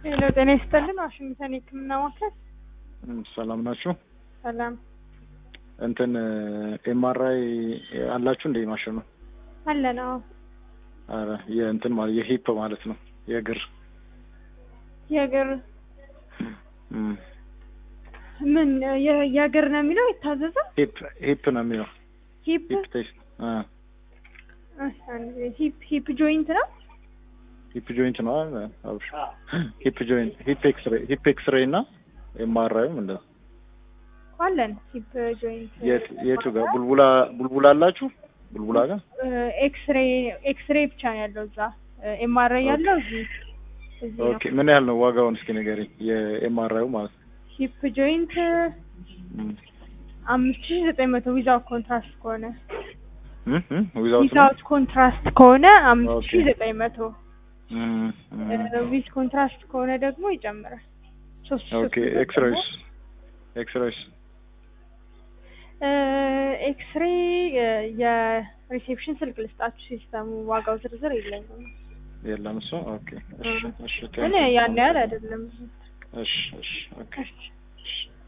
ሄሎ ጤና ይስጥልን። ዋሽንግተን የህክምና ማዕከል ሰላም ናችሁ? ሰላም እንትን ኤምአርአይ አላችሁ እንደ ማሽኑ? አለን። አዎ አረ የእንትን ማለት የሂፕ ማለት ነው የእግር የእግር እም፣ ምን የ- የእግር ነው የሚለው የታዘዘው? ሂፕ ሂፕ ነው የሚለው ሂፕ ሂፕ ቴስት አ ሂፕ ሂፕ ጆይንት ነው። ሂፕ ጆይንት ነው አይደል? አብሽ ሂፕ ጆይንት ሂፕ ኤክስሬ ሂፕ ኤክስሬ እና ኤምአርአይም እንደዛ አለን ሂፕ ጆይንት የት የቱ ጋር ቡልቡላ ቡልቡላ አላችሁ? ቡልቡላ ጋር ኤክስሬ ኤክስሬ ብቻ ነው ያለው እዛ። ኤምአርአይ ያለው እዚህ እዚህ ነው። ኦኬ ምን ያህል ነው ዋጋውን እስኪ ንገሪኝ። የኤምአርአዩ ማለት ነው። ሂፕ ጆይንት እም፣ አምስት ሺህ ዘጠኝ መቶ ዊዛውት ኮንትራስት ከሆነ እም፣ እም፣ ዊዛውት ነው? ዊዛውት ኮንትራስት ከሆነ አምስት ሺህ ኦኬ። ዘጠኝ መቶ እም፣ እም። ዊዝ ኮንትራስት ከሆነ ደግሞ ይጨምራል። ሶስት ሺህ ኦኬ ሶስት መቶ ኤክስሬይስ ኤክስሬይስ ኤክስሬ የሪሴፕሽን ስልክ ልስጣችሁ። ሲስተሙ ዋጋው ዝርዝር የለኝም፣ የለም እሱ ኦኬ እሺ እሺ ግን ያን ያህል አይደለም። እሺ እሺ ኦኬ እሺ። እሺ